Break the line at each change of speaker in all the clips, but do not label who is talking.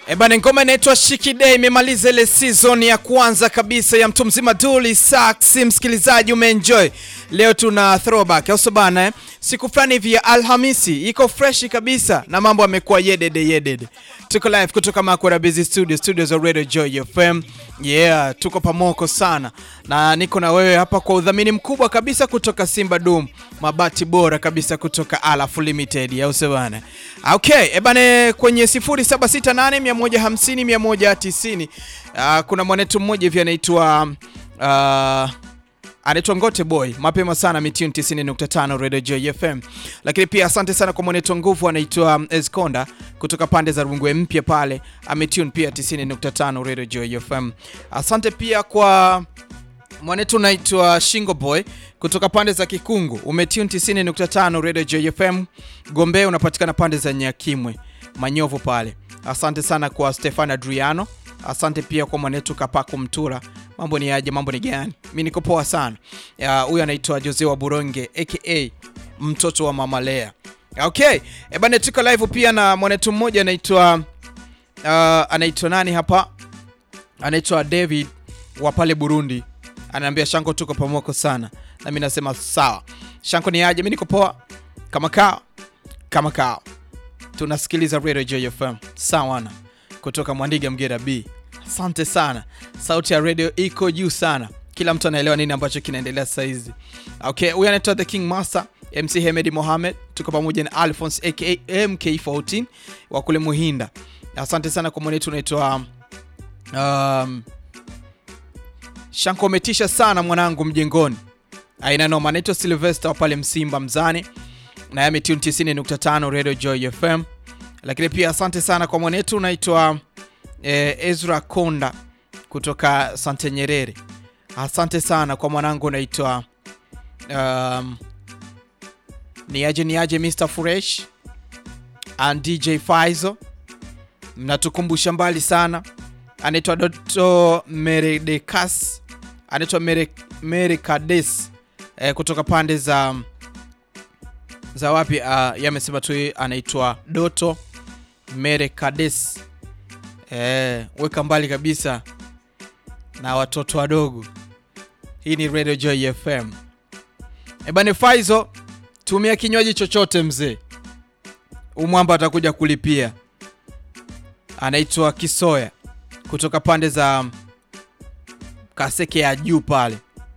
E bana, ngoma inaitwa Shikide imemaliza ile season ya kwanza kabisa ya mtu mzima Dully Sax. Msikilizaji, umeenjoy leo, tuna throwback au bana eh? Siku fulani hivi ya Alhamisi iko fresh kabisa na mambo yamekuwa yedede yedede. Tuko live kutoka Makwara Busy Studio, studios za Radio Joy FM. Yeah, tuko pamoko sana na niko na wewe hapa kwa udhamini mkubwa kabisa kutoka Simba Dum, mabati bora kabisa kutoka Alaf Limited, au sio bana? Okay, e bana, kwenye 0768 150 190 uh, kuna mwanetu mmoja hivi anaitwa uh, anaitwa Ngote Boy mapema sana mitune 90.5 Radio Joy FM. Lakini pia asante sana kwa mwanetu nguvu anaitwa Esconda kutoka pande za Rungwe mpya pale ametune pia 90.5 Radio Joy FM. Asante pia kwa mwanetu unaitwa Shingo Boy kutoka pande za Kikungu umetune 90.5 Radio Joy FM. Gombe unapatikana pande za Nyakimwe Manyovu pale. Asante sana kwa Stefano Adriano. Asante pia kwa mwanetu Kapaku Mtura. Mambo ni aje? Mambo ni gani? Mimi niko poa sana. Huyu anaitwa Jose wa Buronge aka mtoto wa Mama Lea. Okay, e bana, tuko live pia na mwanetu mmoja anaitwa uh, anaitwa nani hapa? Anaitwa David wa pale Burundi. Ananiambia Shanko, tuko pamoko sana. Na mimi nasema sawa. Shanko ni aje? Mimi niko poa kama kao kama kao. Tunasikiliza Radio Joy FM. Sawa na kutoka Mwandiga Mgera B. Asante sana, sauti ya radio iko juu sana, kila mtu anaelewa nini ambacho kinaendelea sasa hizi. Okay, huyu anaitwa The King Master MC Hemedi Mohamed, tuko pamoja na Alphonse aka MK14 wa kule Muhinda. Asante sana kwa mwanetu unaitwa um, Shanko, umetisha sana mwanangu mjengoni, aina noma. Anaitwa Sylvester wa pale Msimba Mzani na yame tune 90.5 Radio Joy FM. Lakini pia asante sana kwa mwanetu unaitwa eh, Ezra Konda kutoka Sante Nyerere. Asante sana kwa mwanangu unaitwa um, niaje niaje Mr Fresh and DJ Faizo, mnatukumbusha mbali sana. Anaitwa Doto Meredekas, anaitwa Mere, Merekades eh, kutoka pande za za wapi? Uh, yamesema tu anaitwa Doto Merekades. Eh, weka mbali kabisa na watoto wadogo. Hii ni Radio Joy FM. Ebane Faizo, tumia kinywaji chochote mzee, umwamba atakuja kulipia. Anaitwa Kisoya kutoka pande za Kaseke ya juu pale.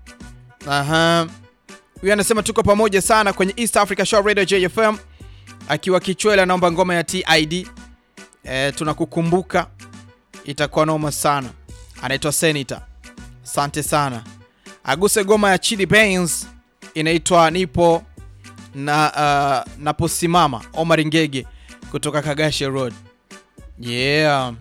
Aha. Huyu anasema tuko pamoja sana kwenye East Africa Show Radio JFM, akiwa Kichwela, naomba ngoma ya TID. E, tunakukumbuka itakuwa noma sana. Anaitwa Senator, asante sana. Aguse ngoma ya Chidi Benz inaitwa nipo na uh, naposimama. Omar Ngege kutoka Kagashe Road. Yeah,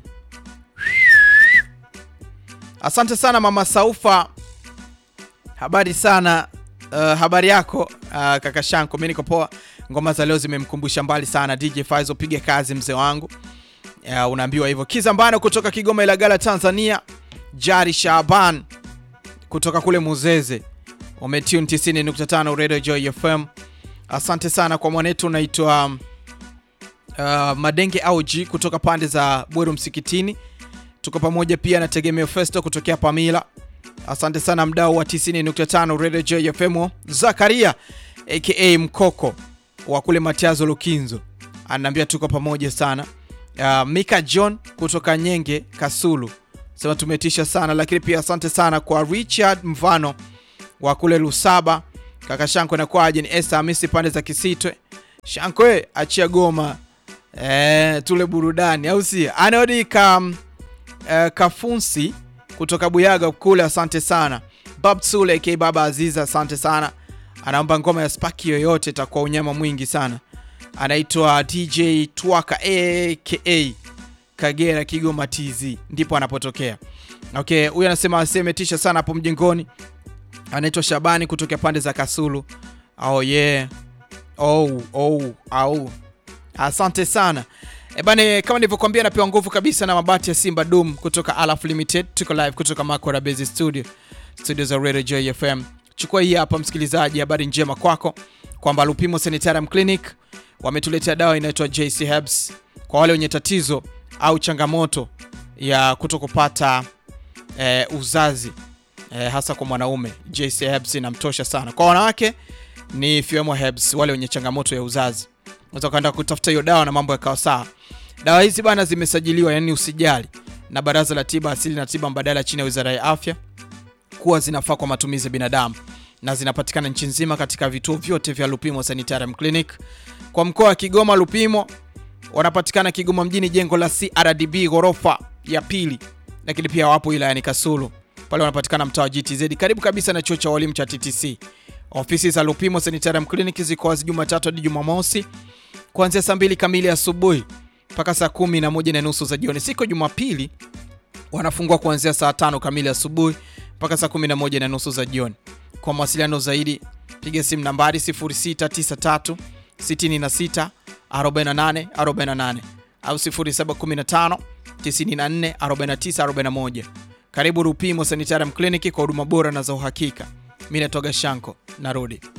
asante sana mama Saufa, habari sana. Uh, habari yako uh, kaka Shanko, mimi niko poa. Ngoma za leo zimemkumbusha mbali sana. DJ Faizo, piga kazi mzee wangu. Uh, unaambiwa hivyo. Kizambano kutoka Kigoma Ilagala Tanzania. Jari Shaban kutoka kule Muzeze. Umetune 90.5 Radio Joy FM. Asante sana kwa mwanetu unaitwa uh, Madenge Auji kutoka pande za Bweru Msikitini. Tuko pamoja pia na Tegemeo Festo kutokea Pamila. Asante sana mdau wa 90.5 Radio Joy FM. Zakaria aka Mkoko wa kule Matiazo Lukinzo anaambia tuko pamoja sana. Uh, Mika John kutoka Nyenge Kasulu sema tumetisha sana, lakini pia asante sana kwa Richard Mvano wa kule Lusaba. Kaka Shanko na kwaje? Ni Esther Hamisi pande za Kisitwe. Shanko we achia goma eh, tule burudani au si? Anodi ka uh, Kafunsi kutoka Buyaga kule, asante sana. Bab Sule aka Baba Aziza, asante sana. Anaomba ngoma ya Spaki yoyote, itakuwa unyama mwingi sana. Anaitwa DJ Twaka aka Kagera Kigoma TZ, ndipo anapotokea. Okay, huyu anasema asemetisha sana hapo mjengoni. Anaitwa Shabani kutoka pande za Kasulu. Oh yeah. Oh, oh, oh. Asante sana. E bane, kama nilivyokuambia napewa nguvu kabisa na mabati ya Simba Dum kutoka Alaf Limited. Tuko live kutoka Makora Base Studio. Studio za Radio Joy FM. Chukua hii hapa msikilizaji, habari njema kwako kwamba Lupimo Sanitarium Clinic wametuletea dawa inaitwa JC Herbs kwa wale wenye tatizo au changamoto ya kutokupata eh, uzazi eh, hasa kwa mwanaume, JC Herbs inamtosha sana. Kwa wanawake ni Fuemo Herbs, wale wenye changamoto ya uzazi, unaweza kaenda kutafuta hiyo dawa na mambo yakawa sawa. Dawa hizi bana zimesajiliwa, yani usijali, na Baraza la Tiba Asili na Tiba Mbadala chini ya Wizara ya Afya kuwa zinafaa kwa matumizi ya binadamu na zinapatikana nchi nzima katika vituo vyote vya Lupimo Sanitarium Clinic. Kwa mkoa wa Kigoma, Lupimo wanapatikana Kigoma mjini, jengo la CRDB ghorofa ya pili, lakini pia wapo wilayani Kasulu, pale wanapatikana mtaa wa GTZ karibu kabisa na chuo cha walimu cha TTC. Ofisi za Lupimo Sanitarium Clinic ziko wazi Jumatatu hadi Jumamosi kuanzia saa mbili kamili asubuhi mpaka saa kumi na moja na nusu za jioni. Siku ya Jumapili wanafungua kuanzia saa tano kamili asubuhi mpaka saa kumi na moja na nusu za jioni. Kwa mawasiliano zaidi piga simu nambari 0693 66 48 48 au 0715 94 49 41. Karibu Rupimo Sanitarium Clinic kwa huduma bora na za uhakika. Mimi natoga Shanko, narudi.